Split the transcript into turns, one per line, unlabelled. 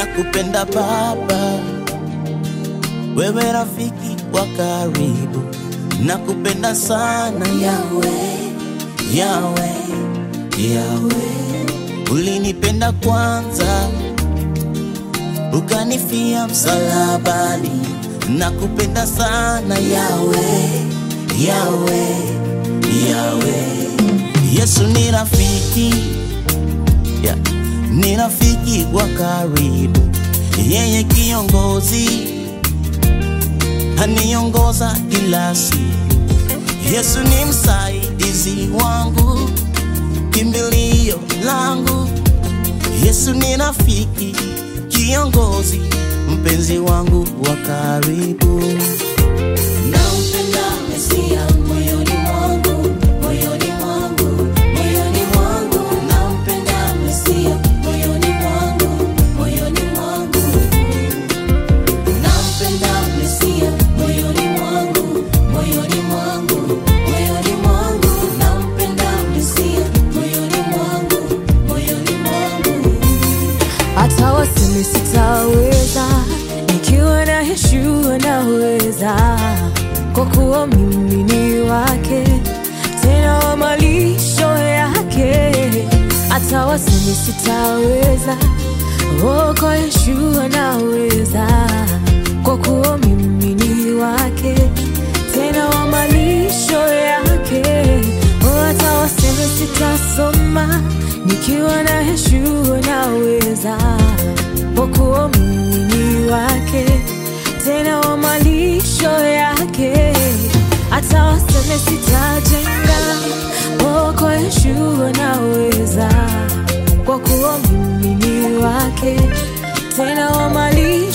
nakupenda Baba, wewe rafiki wa karibu, nakupenda sana Yawe, Yawe, Yawe, ulinipenda kwanza ukanifia msalabani, nakupenda sana Yawe, Yawe, Yawe. Yesu ni rafiki yeah. Ni rafiki wa karibu, yeye kiongozi aniongoza kila siku. Yesu ni msaidizi wangu, kimbilio langu. Yesu ni rafiki, kiongozi, mpenzi wangu wa karibu.
Nampenda Mesia moyoni mwangu, moyoni mwangu, moyoni mwangu. Nampenda Mesia moyoni mwangu, moyoni mwangu. Nampenda Mesia moyoni mwangu, moyoni mwangu, moyoni mwangu. Nampenda Mesia moyoni mwangu, moyoni mwangu.
hata waseme sitaweza, nikiwa na Yeshua naweza, kwa kuwa mimi ni wake, tena wa malisho yake. Hata waseme sitaweza, oh, kwa Yeshua naweza, kwa kuwa mimi ni wake, tena wa malisho yake. Oh, hata waseme sitasoma, nikiwa na Yeshua naweza, kwa kuwa mimi ni wake, tena wa malisho yake. Hata waseme sitajenga, oh, kwa Yeshua naweza, kwa kuwa mimi ni wake, tena wa malisho